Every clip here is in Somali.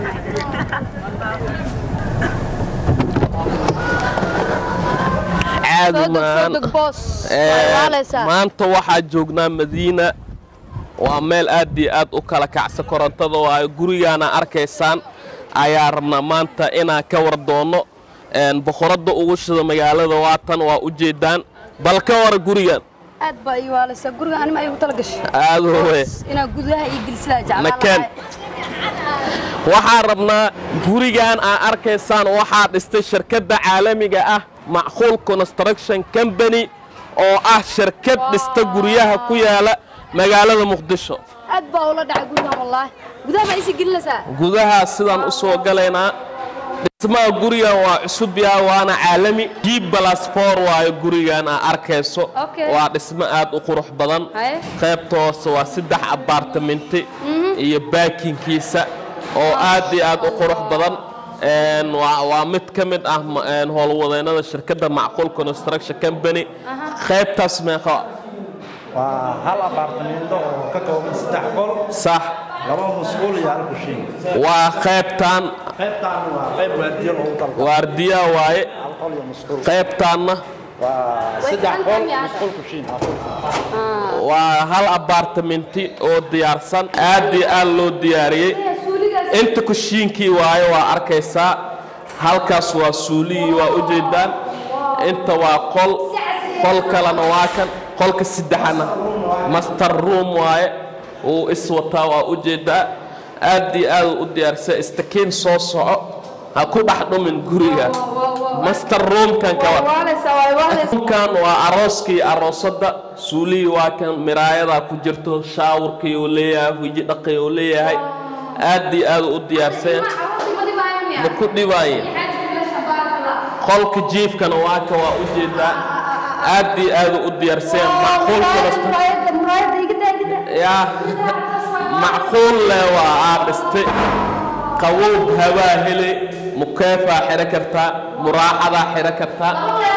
caadi soo deg soo maan deg boos Ee, waa waaleysaa maanta waxaa joognaa madiina waa meel aad iyo aad u kala kacsa korontada waayo gurigaana arkaysaan ayaa rabnaa maanta inaan ka war doonno Een, boqoradda ugu shida magaalada waatan waa u jeedaan bal ka war gurigan aad baa ii waaleysaa guriga anima ay ugu tala gashay aad we inaa gudaha ii gelisaa jeclaan Nakeen. lahay waxaan rabnaa gurigan aa arkaysaan waxaa dhistay shirkadda caalamiga ah macquul construction company oo ah shirkad dhista guryaha ku yaala magaalada muqdisho aad baa ula dhacay gurigan wallaahi gudaha baa isii gelinaysaa gudaha sidaan u soo galaynaa dhismaha gurigan waa cusub yahay waana caalami g plus four waayo gurigan aa arkayso Okay. waa dhismo aad u qurux badan Haye. qaybta hoose waa saddex abaartaminti iyo baakinkiisa oo aad iyo aad u qurux badan Een, waa waa mid ka mid ah ma- een, howlwadeennada shirkadda macquul construction company qaybtaas meeqa waa hal abaartamiinto oo ka kooban saddex qol sax laba musquul iyo hal kushiin waa qaybtaan qaybtaan waa qayb waardiyo loogu talgalay waardiya waaye hal qol iyo musquul qaybtaanna waa saddex qol musquul kushiin waa hal abaartaminti oo diyaarsan aad iyo aad loo diyaariyey inta kushiinkii waayo waa arkaysaa halkaas waa suulihii waa u jeedaan inta waa qol qol kalena waa kan qolka saddexana master room waaye uu iswataa waa u jeedaa aad iyo aad u diyaarsan istakiin soo soco ha ku dhex dhumin guriga master roomkan ka war waaleysaa waa waaleysaa kan waa arooskii aroosadda suulihii waa kan miraayadaa ku jirto shaawurkii uu leeyahay huji dhaqii uu leeyahay aad iyo aad u diyaarsan ma ku dhibaaye qolka jiifkana waa ka waa u jeedaa aad iyo aad u diyaarsan macquul kulasta yaa macquul leh waa aa dhistay qawow habaa hele mukeefaa xidhan kartaa muraaxadaa xidhan kartaa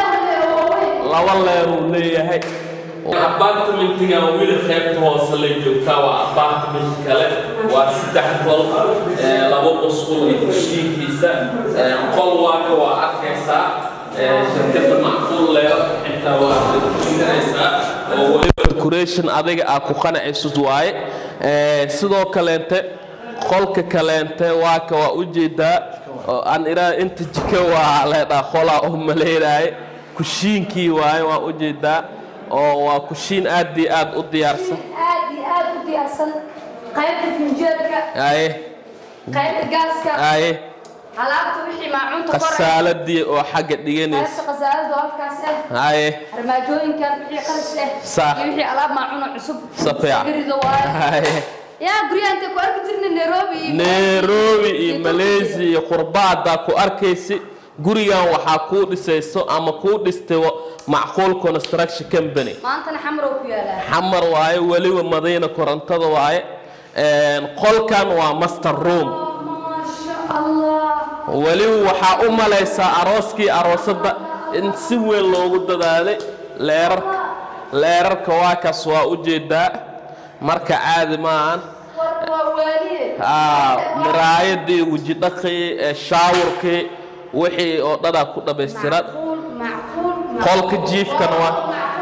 laba leeruu leeyahay apartmentigan wili qaybta hoose la joogtaa waa apartment kale waa saddex qol ee, laba musqul iyo kushiinkiisa ee, qol waaka waa arkaysaa ee, shirkadda macquul leer intaa waa kuinaysaa oo weliba decoration adiga aa ku qanacaysid waaye Ee, sidoo kaleente qolka kaleente waaka waa u jeedaa oo aan iraa inta jika waa leedhaa qolaa oo maleynaaye kushiinkii waaye waa u jeedaa oo waa kushiin aad iyo aad u diyaarsan aad iyo aad u diyaarsan qaybta finjeelka aye qaybta gaaska aye alaabta wixii maacuunta kore khasaaladii oo xagga dhiganaysa qaybta khasaalada oo halkaas ah aye armaajooyinkan wixii qalis ah Sax. iyo wixii alaab maacuun oo cusub Safiican. Sagarido waaye aye yaa guryaha intay ku arki jirnay nairobi iyo nairobi iyo Turkiga. malaysia iyo qurbaadaa ku arkaysi gurigan waxaa kuu dhisayso ama kuu dhistay wa- macquul construction company maantana xamrow ku yaalaa xamar waaye weliba madiina korontada waaye Een, qolkan waa master room maasha allah weliba waxaa u malaysaa arooskii aroosadda in si weyn loogu dadaalay leerarka leerarka waa kaas waa u jeedaa marka caadi maahan war waa waaliye Aa, miraayadii wejidhaqii ee shaawurkii wixii oo dhanaa ku dhammaystiran macquul macquul qolka jiifkana waa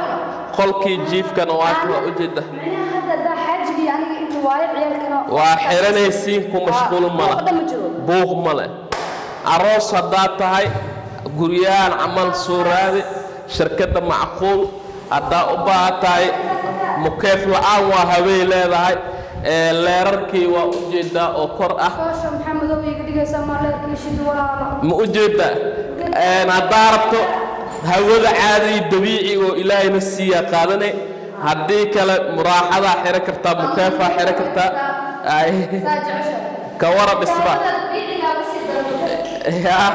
qolkii jiifkana waa waa u jeeda micnaha hadda haddaa xaajigii aniga inta waayo ciyaalkana waa xiranaysiin ku mashquul ma Buuq dhan ma leh jiro buuq ma leh aroos haddaad tahay guryahan camal soo raadi shirkadda macquul haddaa u baahan tahay mukeef la'aan waa habey leedahay ee leerarkii waa u jeedaa oo kor ah koosha maxamedow iga dhigaysaa maaleerkishid walaalo ma u jeedaa Een, haddaa rabto hawada caadi dabiici oo ilaahayna siiyaa qaadane haddii kale muraaxadaa xidhan kartaa mukeefaa xidhan kartaa Ay, saa jecesha ka wara dhisba biicigaaba sii daran yaa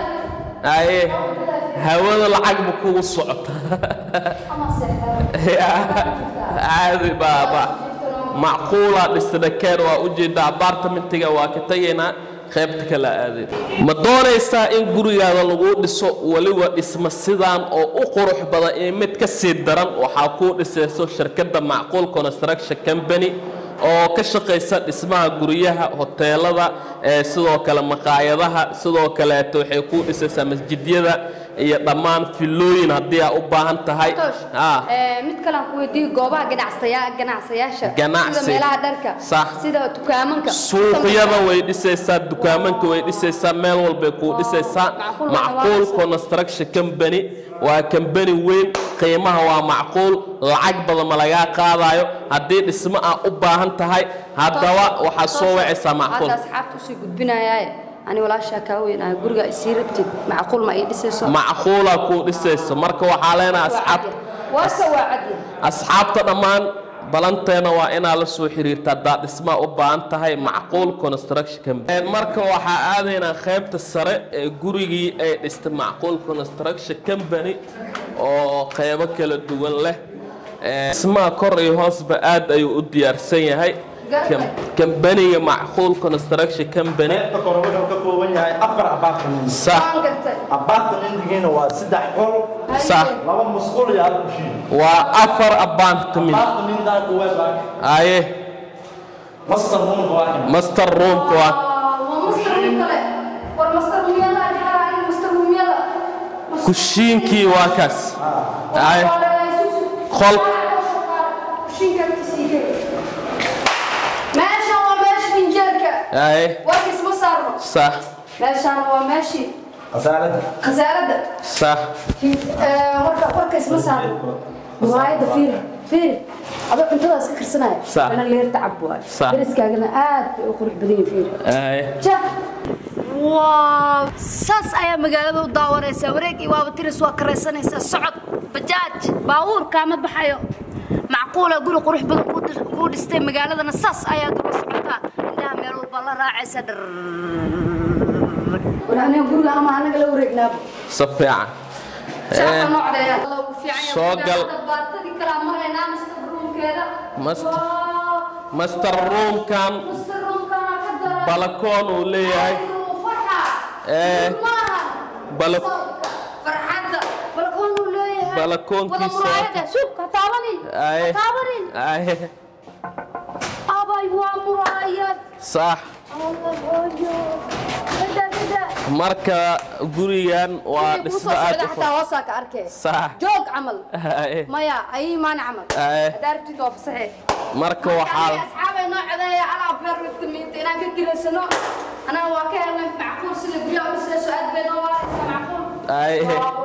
aye hawada lacag ma kugu socota ama seexdaan Yaa, caadi baaba macquulaa dhisnakeen waa u jeedaa apartmentiga waa ka tegaynaa qaybta kala aadeen ma doonaysaa in gurigaada lagu dhiso weliba dhisma sidaan oo u qurux badan iyo mid ka sii daran waxaa kuu dhisayso shirkadda macquul construction company oo ka shaqaysa dhismaha guryaha hoteelada ee sidoo kale maqaayadaha sidoo kaleeto waxay ku dhisaysaa masjidyada iyo dhammaan filooyin haddii aa u baahan tahay Toosh, Ah, ee, mid kale aan ku weydiiyo goobaha ganacsaya ganacsayaasha Ganacsi. sida meelaha dharka Sax. sida dukaamanka suuqyada way dhisaysaa dukaamanka way dhisaysaa meel walbay kuu dhisaysaa macquul macquul waa construction company waa kambani weyn qiimaha waa macquul lacag badan ma lagaa qaadayo haddii dhismo aa u baahan tahay haddaba waxaad soo wacaysaa macquul hadda asxaabta usii gudbinayaaye ani walaashaa kaa weynahay guriga isii rabtid macquul ma ii dhisayso macquulaa kuu dhisayso marka waxaa leenahay asxaabta waase waa cadya asxaabta dhammaan balanteena waa inaad la soo xiriirta haddaad dhismaa u baahan tahay macquul construction company marka waxaa aadaynaa qaybta sare ee gurigii ay dhistay macquul construction company oo qaybo kala duwan leh Ee, dhismaha kor iyo hoosba aad ayuu u diyaarsan yahay Kam- kambaniga macquul construction company qaybta kore wuxuu ka kooban yahay afar apartment sax waan gartay apartmentigiina waa saddex qol sax laba musqul iyo hal kushiin waa afar apartment apartmentaa kuweed baa aye master roomka waa kan master roomka waa waa master room kale war master roomyada ajaa in master roomyada kushiinkii waa kaas aye Qol. meeshan waa meesha finjeerka aye warkiis ma saarno sax meeshan waa meeshii khasaalada khasaaradda sax warka warkays ma saarno muraayada fiiri fiiri adoo cuntadaas ka karsanaya Sax. ana leerta cab waay Sax. dariskaagana aad bay u qurux badan yihiin fiiri aye waaw saas ayaa magaalada u daawanaysaa wareegii waaba tiris waa karaysanaysaa socod bajaaj baabuur kaama baxayo macquula guri qurux badan kuu dhis- kuu dhistay magaaladana saas ayaad uga socotaa indhaha meel walba la raacaysa dhar aniga guriga ama anaga la wareegnaaba si fiican Shacabka Ee, noocdeeda. Alla wuu fiican yahay. soo gal. Hadda baartadii kala maraynaa master roomkeeda. Master- Waaw. master roomkan Master roomkana ka daran. balakoon uu leeyahay Ay, wuu farxaa. Ee, Maaha. bala- Sawirka, farxadda. Balakoon uu leeyahay. Balakoonkiisa. Wada muraayada. Suuq, ha taabanin. aye Ha taabanin. aye Abay, waa muraayad. sax Allah, hooyo. Gada, gada. marka gurigan waa Wixii kuu dhismo soo aad socda u xataa hoosaa ka arkay. sax Joog camal. aye maya ay imaan camal Aye. haddaa rabtid waa fasaxe marka waxaa asxaabay noo codeeya alaa beer mitamiinta inaan ka gelaysano anaga waa ka helnay macquul sida guryaha u dhisayso aad bay noo waaraysaa macquul aye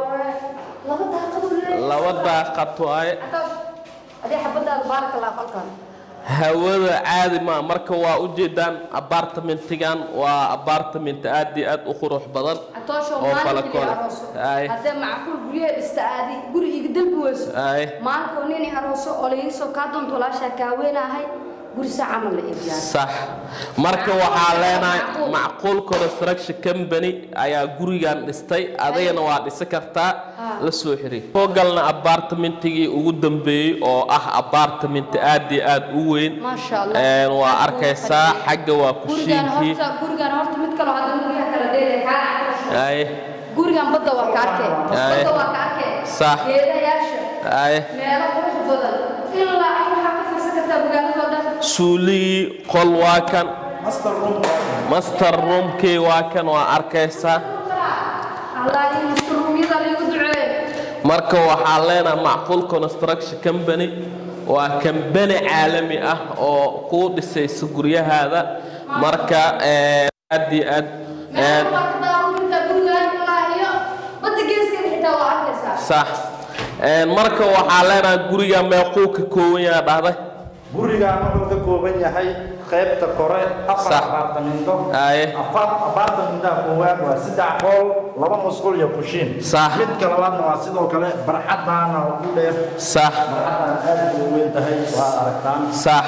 laba daaqaduu leeyahay laba daaqad waaye Atoosh, adii xabadaada baaraka allah qolkan hawada caadi ma marka waa ujeedaan apartmentigan waa apartment aad iyo aad u qurux badan atoosho oo maalinka balakone. arooso Aye. haddee macquul guryaha dhista aadi guri iga dalbi weyso aye maalinkoo nini arooso oo laiga soo kaa doonto walaashaa kaaweenahay guri saa camal la iibiyaan sax marka waxaa leenahay macquul construction company ayaa gurigan dhistay adigana waa dhisi kartaa la soo xiriir soo galna apartmentigii ugu dambeeyey oo ah apartment aad iyo aad u weyn maasha allah Een, waa arkaysaa xagga waa gurigan kushiinkii horta gurigan horta mid kaloo hadda guryaha kala dheeray kaa aye gurigan badda waa ka arkay Aye. badda waa ka arkay Sax. geedayaasha aye meelo qurux badan ilaa ay waxaa ka fiirsan kartaa magaaladoo dhan suuligii qol waa kan master roomka waa kan master roomkii waa kan waa arkaysaa allah in mastruumyada liigu duceeyo marka waxaa leenahay macquul construction company waa kambani caalami ah oo kuu dhisaysa guryahaada marka een, aad iyo aad meelo een, waa ka daawan kartaa gurigan ilaa iyo badda geeskeeda xitaa waa arkaysaa sax Een, marka waxaa leenahay guriga meequu ka kooban yahay dhahday gurigaan wuxuu ka kooban yahay qaybta kore afar Sax. apartmento Aye. afar apartmenta koowaad waa saddex qol laba musqul iyo kushiin Sax. midka labaadna waa sidoo kale barxadaana u dheer sax barxadaan aad bay u weyn tahay waa aragtaan sax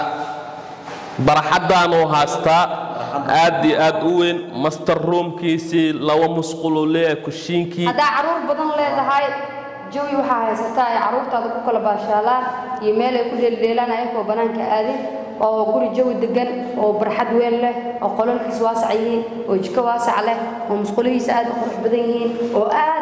barxaddaanuu haastaa aad iyo aad u weyn master roomkiisii laba musquluu leeyahay kushiinkii haddaa caruur badan leedahay jawi waxaa haysataa ay caruurtaada ku kala baashaalaan iyo meel ay ku dheeldheelaan ayagoo bannaanka aadin oo guri jawi degan oo barxad weyn leh oo qolalkiis waasac yihiin oo jiko waasac leh oo musqulihiisa aad u qurux badan yihiin oo aad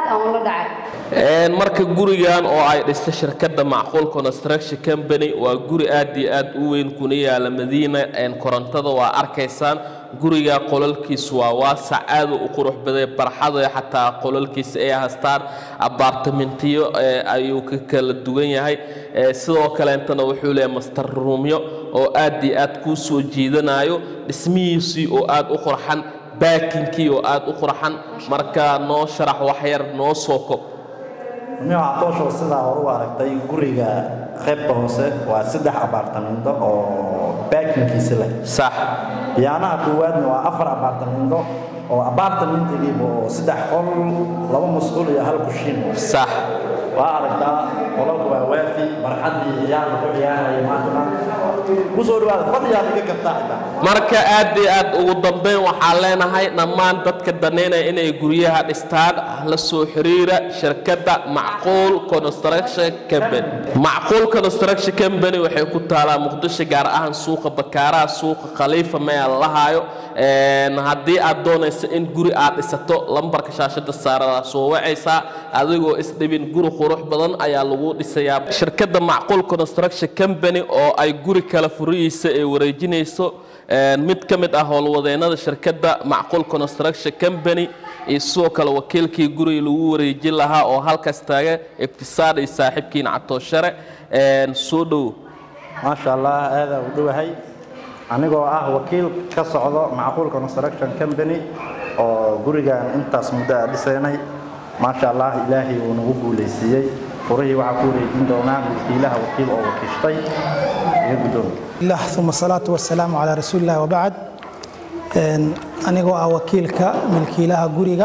aan ula dhacay Een, marka gurigan oo ay dhistay shirkadda macquul construction company waa guri aad iyo aad u weyn kuna yaala madiina een, korontada waa arkaysaan guriga qolalkiisu waa waasac aad u qurux baday barxada xataa qolalkiisa ay haystaan abaartamentiyo ee, ayuu ka kala duwan yahay Ee, sidoo kaleentana wuxuu leeyahay master roomyo oo aad iyo aad kuu soo jiidanayo dhismihiisii oo aad u qurxan baakinkii oo aad u qurxan marka noo sharax wax yar noo soo kob Niyo Atoosho sidaa hore u aragtay guriga qaybta hoose waa saddex abaartamindo oo baakinkiisa leh sax biyaanaha koowaadna waa afar abaartamindo oo abaartamintigiiba oo saddex qol laba musqul iyo hal kushiin sax waa aragtaa qolalku waa waafi barxaddii ciyaarka ku ciyaaraya maantana kusoo dhawaada fadhiyaad iga kartaa xitaa marka aad iyo aad ugu dambeyn waxaan leenahay dhammaan dadka daneynaya inay guryaha dhistaan la soo xiriira shirkadda macquul construction company macquul construction company waxay ku taalaa muqdisho gaar ahaan suuqa bakaaraha suuqa khaliifa meel la haayo Een, haddii aad doonayso in guri aad dhisato lambarka shaashada saaradaa soo wacaysaa adigoo isdhibin guri qurux badan ayaa lagu dhisayaa shirkadda macquul construction company oo ay guri kala furihiisa ay wareejinayso Een, mid ka mid ah howlwadeennada shirkadda macquul construction company iyo sidoo kale wakiilkii guriga lagu wareejin lahaa oo halkaas taaga ibtisaar iyo saaxiibkiin catooshare Een, soo dhow maasha allah aadaa u dhowahay anigoo ah wakiil ka socdo macquul construction company oo gurigan intaas muddo a dhisaynay maasha allah ilaahay uu nagu guulaysiiyey furihii waxaa ku wareejin doonaa wakiilaha wakiil oo wakiishtay iyo guddoon الله ثم الصلاة والسلام على رسول الله وبعد Een, anigoo ah wakiilka milkiilaha guriga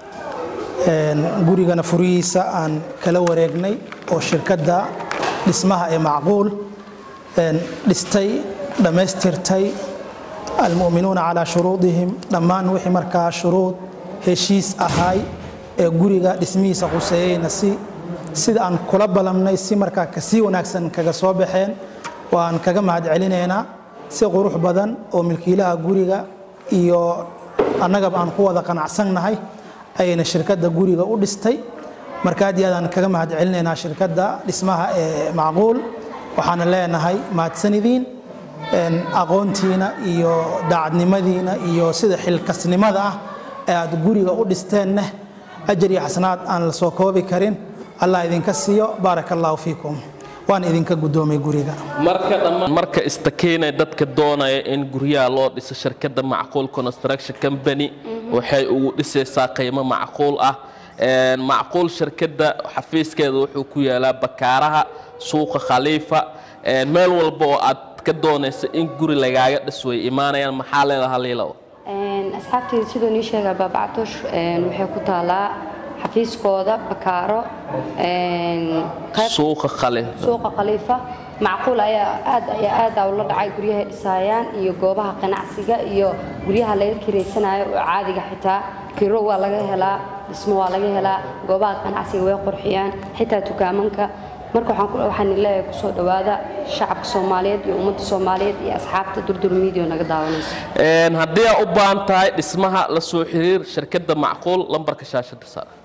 Een, gurigana furihiisa aan kala wareegnay oo shirkadda dhismaha ee macquul een, dhistay dhammaystirtay almu'minuuna calaa shuruudihim dhammaan wixii markaa shuruud heshiis ahay ee guriga dhismihiisa quseeyeyna si sida aan kula ballamnay si markaa kasii wanaagsan kaga soo baxeen waan kaga mahad celinaynaa si qurux badan oo milkiilaha guriga iyo annagaba aan ku wada qanacsannahay ayayna shirkadda guriga u dhistay marka aad iyo aad aan kaga mahad celinaynaa shirkadda dhismaha ee macquul waxaana leenahay mahadsanidin Een, aqoontiina iyo daacadnimadiina iyo sida xilkasnimada ah ee aad guriga u dhisteenne ajar iyo xasanaad aan la soo koobi karin allah idinka siiyo baaraka allahu fiikum waan idinka guddoomay guriga marka dhammaan marka istakeynay dadka doonaya in guryaha loo dhiso shirkadda macquul construction company waxay ugu dhisaysaa qiimo macquul ah Een, macquul shirkadda xafiiskeeda wuxuu ku yaalaa bakaaraha suuqa khaliifa Een, meel walba oo aad ka doonayso in guri lagaaga dhis way imaanayaan maxaa leedaha liilow asxaabteyda sidoo nii sheegaa baabacatosh waxay ku taalaa xafiiskooda bakaaro qayb suuqa khaliifa suuqa khaliifa macquul ayaa aad ayaa aada ula dhacay guryahay dhisaayaan iyo goobaha ganacsiga iyo guryaha laga kireysanayo oo caadiga xitaa kiro waa laga helaa dhismo waa laga helaa goobaha ganacsiga way qurxiyaan xitaa dukaamanka marka waxaan ku- waxaan leeyahay kusoo dhowaada shacabka soomaaliyeed iyo ummadda soomaaliyeed iyo asxaabta durdur media naga daawanaysa Een, haddii aad u baahan tahay dhismaha la soo xiriir shirkadda macquul lambarka shaashada saar